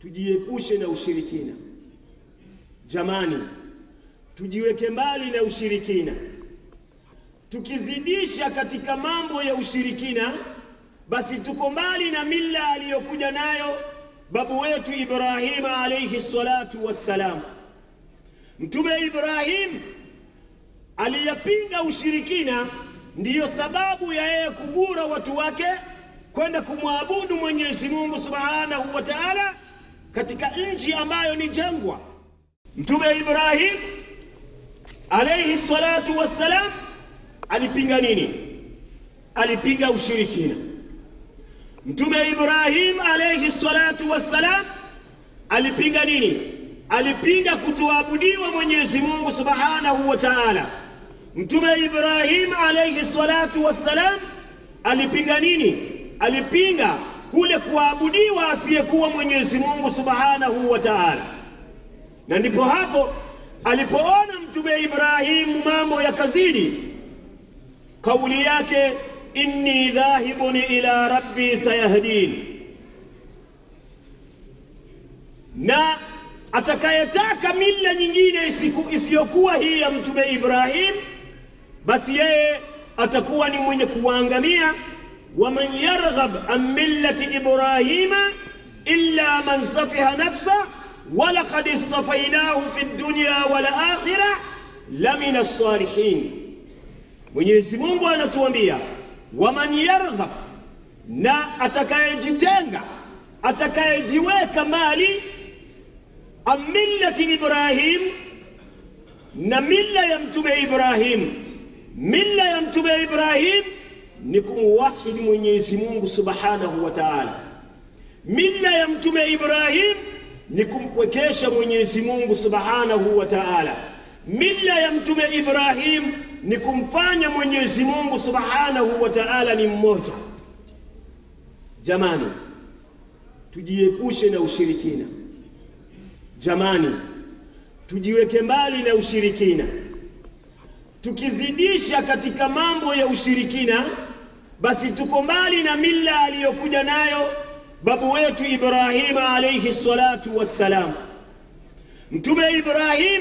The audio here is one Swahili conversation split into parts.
tujiepushe na ushirikina. Jamani, tujiweke mbali na ushirikina. Tukizidisha katika mambo ya ushirikina, basi tuko mbali na mila aliyokuja nayo babu wetu Ibrahima alayhi salatu wassalam. Mtume Ibrahim aliyapinga ushirikina, ndiyo sababu ya yeye kugura watu wake kwenda kumwabudu Mwenyezi Mungu Subhanahu wa Ta'ala katika nchi ambayo ni jangwa. Mtume Ibrahim alayhi salatu wassalam alipinga nini? Alipinga ushirikina. Mtume Ibrahim alayhi salatu wassalam alipinga nini? Alipinga kutoabudiwa Mwenyezi Mungu Subhanahu wa Ta'ala. Mtume Ibrahim alayhi salatu wassalam alipinga nini? Alipinga kule kuabudiwa asiyekuwa Mwenyezi Mungu Subhanahu wa Ta'ala. Na ndipo hapo alipoona Mtume Ibrahimu mambo yakazidi, kauli yake inni dhahibun ila rabbi sayahdin, na atakayetaka mila nyingine isiyokuwa hii ya Mtume Ibrahim, basi yeye atakuwa ni mwenye kuangamia. waman yarghab an millati ibrahima illa man safiha nafsa walaqad istafainahu fi dunya wal akhirah lamina salihin. Mwenyezi Mungu anatuambia waman yarghab, na atakayejitenga atakayejiweka mbali an millati Ibrahim, na milla ya mtume Ibrahim. Milla ya mtume Ibrahim ni kumwahidi Mwenyezi Mungu Subhanahu wa Ta'ala. Milla ya mtume Ibrahim ni kumpwekesha Mwenyezi Mungu Subhanahu wa Ta'ala. Milla ya mtume Ibrahim ni kumfanya Mwenyezi Mungu Subhanahu wa Ta'ala ni mmoja. Jamani, tujiepushe na ushirikina. Jamani, tujiweke mbali na ushirikina. Tukizidisha katika mambo ya ushirikina, basi tuko mbali na mila aliyokuja nayo babu wetu Ibrahima alayhi salatu wassalam. Mtume Ibrahim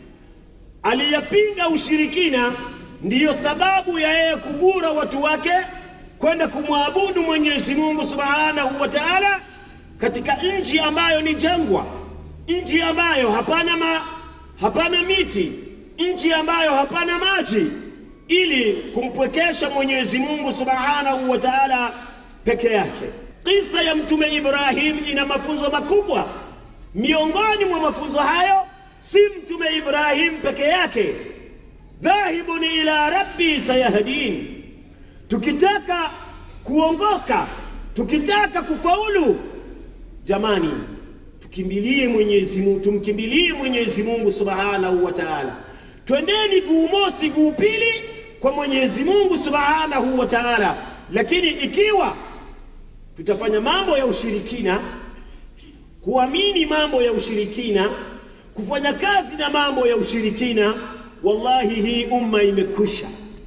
aliyapinga ushirikina, ndiyo sababu ya yeye kugura watu wake kwenda kumwabudu Mwenyezi Mungu Subhanahu wa Ta'ala katika nchi ambayo ni jangwa, nchi ambayo hapana, ma, hapana miti, nchi ambayo hapana maji, ili kumpwekesha Mwenyezi Mungu Subhanahu wa Ta'ala peke yake. Kisa ya Mtume Ibrahim ina mafunzo makubwa. Miongoni mwa mafunzo hayo si Mtume Ibrahim peke yake, dhahibun ila rabbi sayahdin. Tukitaka kuongoka, tukitaka kufaulu, jamani, tukimbilie Mwenyezi Mungu, tumkimbilie Mwenyezi Mungu Subhanahu wa Ta'ala. Twendeni guu mosi guu pili kwa Mwenyezi Mungu Subhanahu wa Ta'ala. Lakini ikiwa tutafanya mambo ya ushirikina, kuamini mambo ya ushirikina, kufanya kazi na mambo ya ushirikina, wallahi hii umma imekwisha.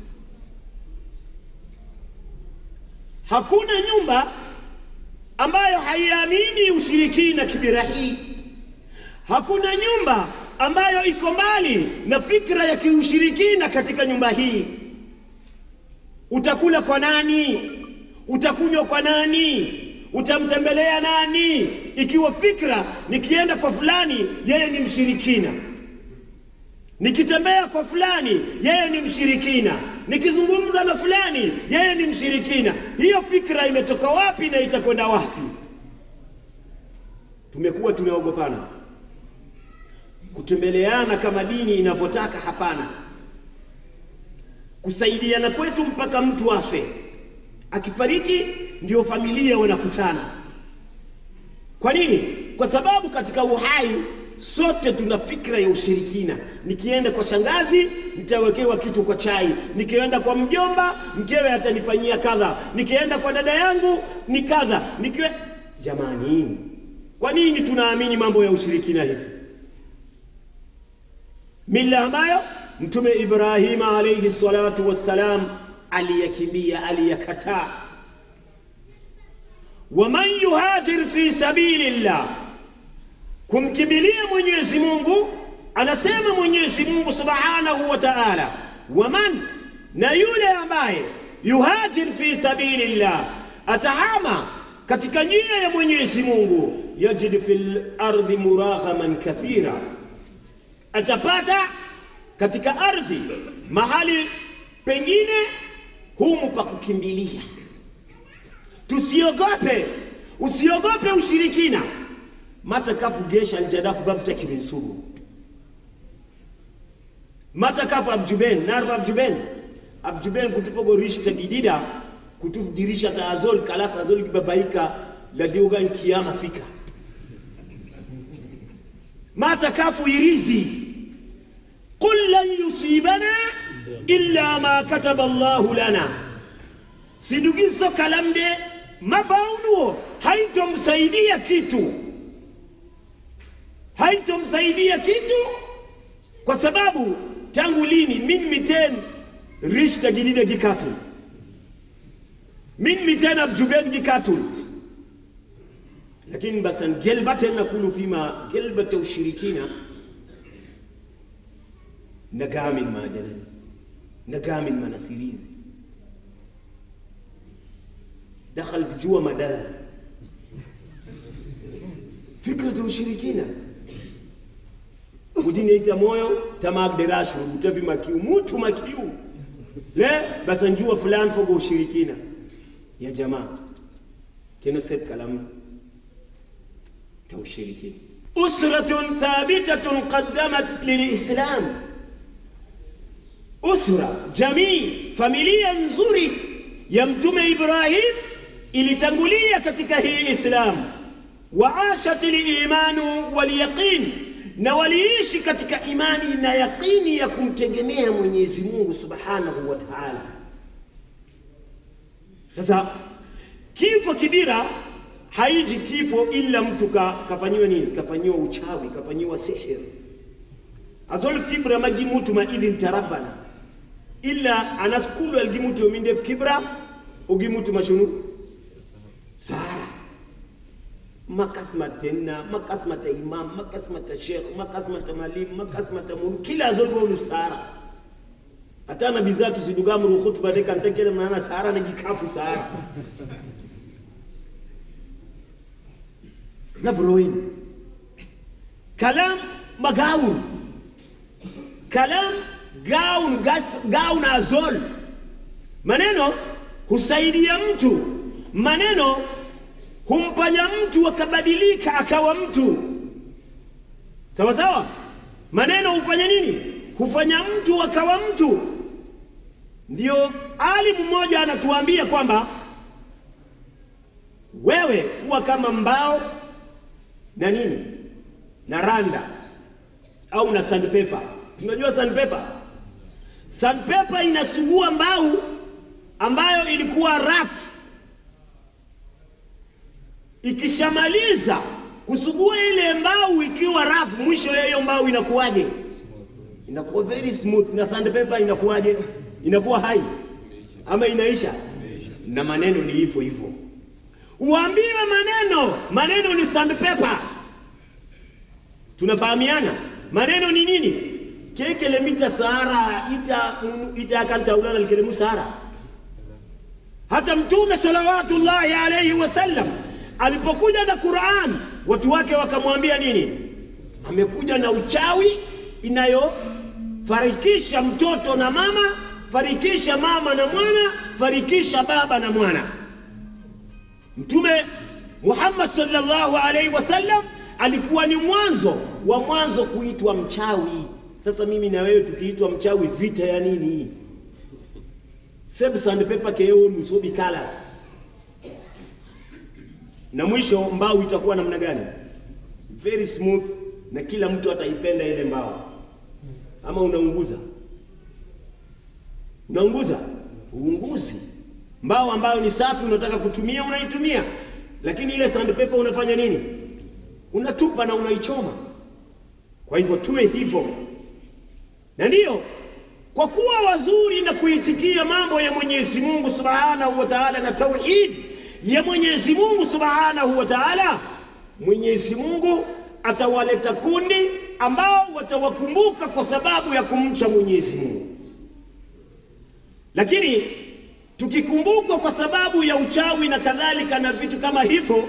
Hakuna nyumba ambayo haiamini ushirikina kibirahi. Hakuna nyumba ambayo iko mbali na fikra ya kiushirikina katika nyumba hii. Utakula kwa nani? Utakunywa kwa nani? Utamtembelea nani? Ikiwa fikra nikienda kwa fulani, yeye ni mshirikina, nikitembea kwa fulani, yeye ni mshirikina, nikizungumza na fulani, yeye ni mshirikina. Hiyo fikra imetoka wapi na itakwenda wapi? Tumekuwa tunaogopana kutembeleana kama dini inavyotaka. Hapana, kusaidiana kwetu mpaka mtu afe, akifariki ndio familia wanakutana. Kwa nini? Kwa sababu katika uhai sote tuna fikra ya ushirikina. Nikienda kwa shangazi nitawekewa kitu kwa chai, nikienda kwa mjomba mkewe atanifanyia kadha, nikienda kwa dada yangu ni kadha, nikiwe... Jamani, kwa nini tunaamini mambo ya ushirikina hivi? mila ambayo Mtume Ibrahima alayhi salatu wassalam aliyakimbia, aliyakataa. waman yuhajir fi sabili llah, kumkimbilia Mwenyezi Mungu. Anasema Mwenyezi Mungu Subhanahu wa Ta'ala, waman, na yule ambaye yuhajir fi sabilillah, atahama katika njia ya Mwenyezi Mungu, yajid fil ardi muraghaman kathira, atapata katika ardhi mahali pengine humu pa kukimbilia. Tusiogope, usiogope ushirikina. mata kafu gesha aljadafu babta kirinsuru mata kafu abjuben narva abjuben abjuben kutufogo rishta gidida kutufu dirisha ta azol kalas azol kibabaika la diogan kiyama fika mata kafu irizi qul lan yusibana illa ma kataba Allahu lana sidugizo kalamde mabaunuo haitomsaidia kitu haitomsaidia kitu kwa sababu tangu lini min miten rishta gidida gikatul min miten abjuben gikatul lakini basan gelbaten nakulu fima gelbata ushirikina nagamin majalani nagamin manasirizi دخل في جوا مدار فكرة ushirikina udiniita moyo tamagderashu utavi makiu mutu makiu le basanjua fulani fogo ushirikina ya jamaa kena set kalam ta ushirikina usratun thabitatun qaddamat lilislam usra jamii familia nzuri ya mtume ibrahim ilitangulia katika hii Islam, waashat liimanu walyaqin, na waliishi katika imani na yaqini ya kumtegemea Mwenyezi Mungu subhanahu wa taala. Sasa kifo kibira haiji kifo ila mtu ka, kafanyiwa nini? Kafanyiwa uchawi, kafanyiwa sihir. azol kibra magi mutu ma idin tarabana illa anaskulu algimutu mindef kibra ugimutu mashunu sara makasmata tenna makasmata imam makasmata sheikh makasmata malim makasmata mulu kila azolbonu sara hata nabi zatu sidugamru khutba de kan tekele mana sara na gikafu sara na broin kalam magawun kalam gaun gas, gaun azol maneno husaidia mtu maneno humfanya mtu akabadilika akawa mtu sawa sawa maneno hufanya nini hufanya mtu akawa mtu ndio alimu mmoja anatuambia kwamba wewe kuwa kama mbao na nini na randa au na sandpaper tunajua sandpaper sandpaper inasugua mbao ambayo ilikuwa rafu ikishamaliza kusugua ile mbao ikiwa rafu, mwisho ya hiyo mbao inakuwaje? Inakuwa very smooth. Na sandpaper inakuwaje? Inakuwa hai ama inaisha? Na maneno ni hivyo hivyo, uambiwe maneno, maneno ni sandpaper. Tunafahamiana? Maneno ni nini? kekele mita sahara ita ita akantaulana likelemu sahara. Hata Mtume salawatullahi alayhi wasallam alipokuja na Qur'an watu wake wakamwambia nini? Amekuja na uchawi inayofarikisha mtoto na mama, farikisha mama na mwana, farikisha baba na mwana. Mtume Muhammad sallallahu alaihi wasallam alikuwa ni mwanzo wa mwanzo kuitwa mchawi. Sasa mimi na wewe tukiitwa mchawi, vita ya nini? Seb sandpaper keo nusobi colors na mwisho mbao itakuwa namna gani? Very smooth, na kila mtu ataipenda ile mbao. Ama unaunguza, unaunguza, uunguzi mbao ambayo ni safi, unataka kutumia, unaitumia, lakini ile sandpaper unafanya nini? Unatupa na unaichoma. Kwa hivyo tuwe hivyo, na ndiyo kwa kuwa wazuri na kuitikia mambo ya Mwenyezi Mungu Subhanahu wa Ta'ala na tauhidi ya Mwenyezi Mungu Subhanahu wa Ta'ala, Mwenyezi Mungu atawaleta kundi ambao watawakumbuka kwa sababu ya kumcha Mwenyezi Mungu. Lakini tukikumbukwa kwa sababu ya uchawi na kadhalika na vitu kama hivyo,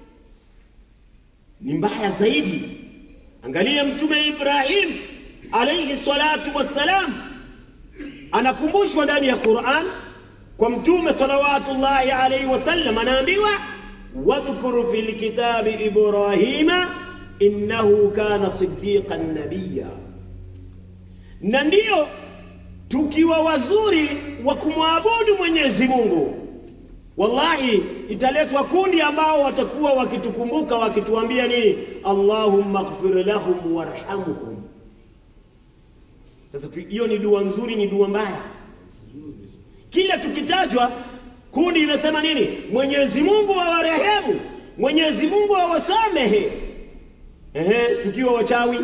ni mbaya zaidi. Angalia Mtume Ibrahim alayhi salatu wassalam, anakumbushwa ndani ya Qur'an kwa Mtume salawatullahi alayhi wasallam, anaambiwa wadhkur fil kitabi Ibrahima innahu kana siddiqan nabiyya, na ndiyo tukiwa wazuri wa kumwabudu Mwenyezi Mungu, wallahi italetwa kundi ambao watakuwa wakitukumbuka wakituambia nini? Allahumma ighfir lahum warhamhum. Sasa hiyo ni dua nzuri, ni dua mbaya? Kila tukitajwa kundi linasema nini? Mwenyezi Mungu awarehemu, Mwenyezi Mungu awasamehe. Ehe, tukiwa wachawi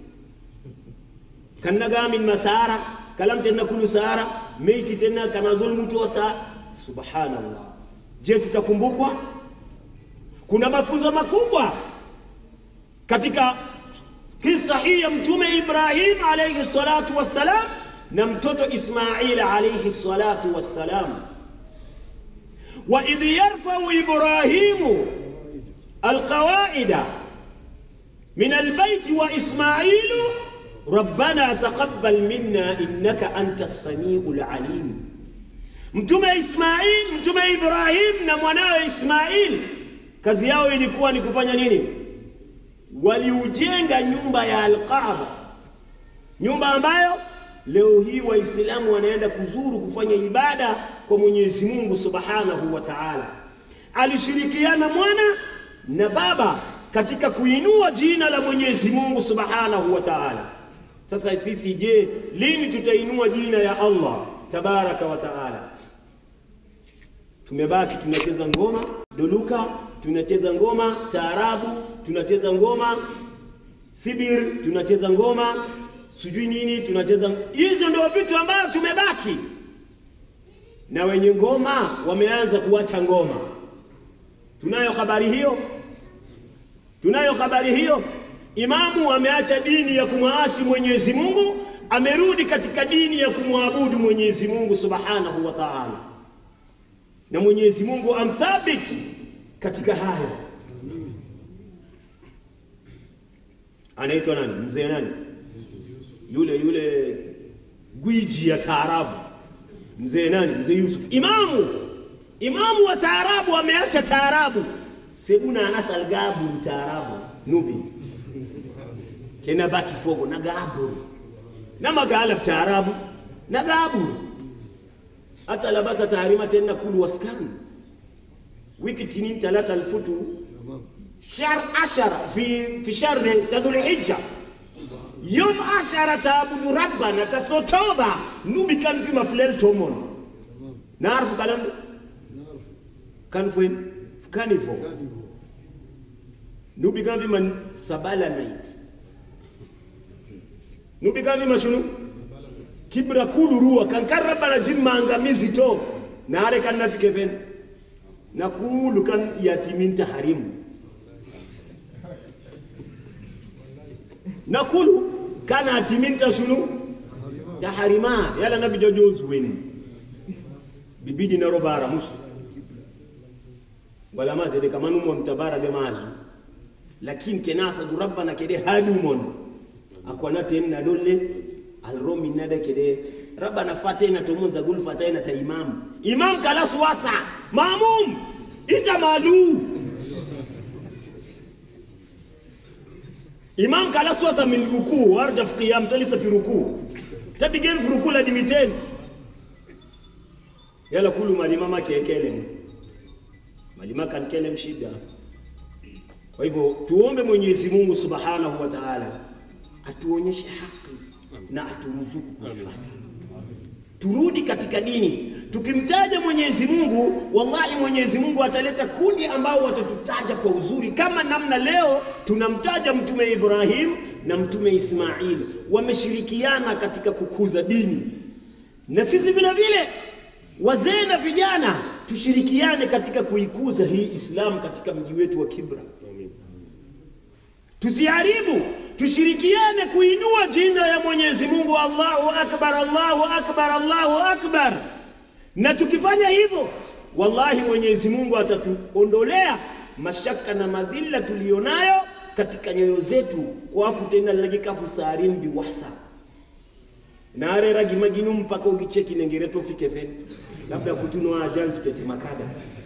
kannagamin masara kalam tena kulu sara meiti tena kana zulmu tosa. Subhanallah, je, tutakumbukwa? Kuna mafunzo makubwa katika kisa hii ya Mtume Ibrahim alayhi salatu wassalam na mtoto Ismail alayhi salatu wassalam. wa idh yarfau Ibrahimu alqawaida min albayti wa Ismailu rabbana taqabbal minna innaka anta samiul alim. Mtume Ismail, Mtume Ibrahim na mwanawe Ismail, kazi yao ilikuwa ni kufanya nini? Waliujenga nyumba ya Alkaaba, nyumba ambayo leo hii Waislamu wanaenda kuzuru kufanya ibada kwa Mwenyezi Mungu Subhanahu wa Ta'ala. Alishirikiana mwana na baba katika kuinua jina la Mwenyezi Mungu Subhanahu wa Ta'ala. Sasa sisi je, lini tutainua jina ya Allah tabaraka wa taala? Tumebaki tunacheza ngoma doluka, tunacheza ngoma taarabu, tunacheza ngoma sibir, tunacheza ngoma sijui nini, tunacheza hizo. Ndio vitu ambavyo tumebaki, na wenye ngoma wameanza kuacha ngoma. Tunayo habari hiyo, tunayo habari hiyo. Imamu ameacha dini ya kumwasi Mwenyezi Mungu, amerudi katika dini ya kumwabudu Mwenyezi Mungu Subhanahu wa Ta'ala, na Mwenyezi Mungu amthabiti katika hayo. Anaitwa nani? Mzee nani? Yule yule gwiji ya taarabu, mzee nani? Mzee Yusuf. Imamu, imamu wa taarabu ameacha taarabu. Sebuna anasal gaburu taarabu nubi kena baki fogo na gaburu na magalab taarabu na gaburu hata labasa taarima tena kulu waskani wiki tinin talata alfutu shahr ashara fi fi shahri tadhul hijja yom ashara taabudu rabbana tasotoba nubi kan fi maflel tomon naarfu kalam kan fuen kanifo nubi kan fi man sabala night nubi kan fi mashunu kibra kulu ruwa kan kan rabbana jim maangamizi to naare kan nafike fen na kulu kan yatiminta harimu na kulu kana atiminta shunu taharima yala nabi jojozu weni bibidi na robara musu wala mazede kamanu mon tabara be mazu lakin kenasa du rabbana kede hadu mon akwana tenna dolle alromi nada kede rabbana fatena to mun zagul fatena ta imam imam kala suwasa mamum ita malu imam kala suwasa min ruku warja fi qiyam talisa fi ruku tabigen fi ruku la dimiten yala kulu malimama kekele malima kan kelem shida kwa hivyo tuombe Mwenyezi Mungu Subhanahu wa Ta'ala atuonyeshe haki na aturuzuku kuifuata turudi katika dini. Tukimtaja Mwenyezi Mungu, wallahi Mwenyezi Mungu ataleta kundi ambao watatutaja kwa uzuri, kama namna leo tunamtaja Mtume Ibrahim na Mtume Ismail, wameshirikiana katika kukuza dini, na sisi vile vile wazee na vijana tushirikiane katika kuikuza hii Islam katika mji wetu wa Kibra. tusiharibu, tushirikiane kuinua jina ya Mwenyezi Mungu. Allahu akbar, Allahu akbar, Allahu akbar. Na tukifanya hivyo, wallahi Mwenyezi Mungu atatuondolea mashaka na madhila tuliyonayo katika nyoyo zetu, kwafu tena lagikafu sarimbi wasa narera gimaginu mpaka ugicheki nengere tofike fe labda kutunwa ajal tutete makada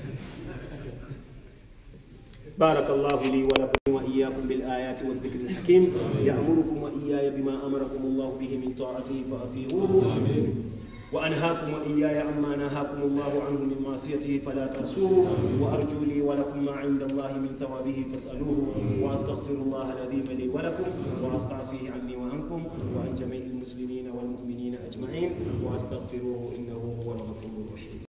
بارك الله لي ولكم وإياكم بالآيات والذكر الحكيم يأمركم وإياي بما أمركم الله به من طاعته فأطيعوه وأنهاكم وإياي عما نهاكم الله عنه من معصيته فلا تعصوه وأرجو لي ولكم ما عند الله من ثوابه فاسألوه وأستغفر الله العظيم لي ولكم وأستعفيه عني وعنكم وعن جميع المسلمين والمؤمنين أجمعين وأستغفروه إنه هو الغفور الرحيم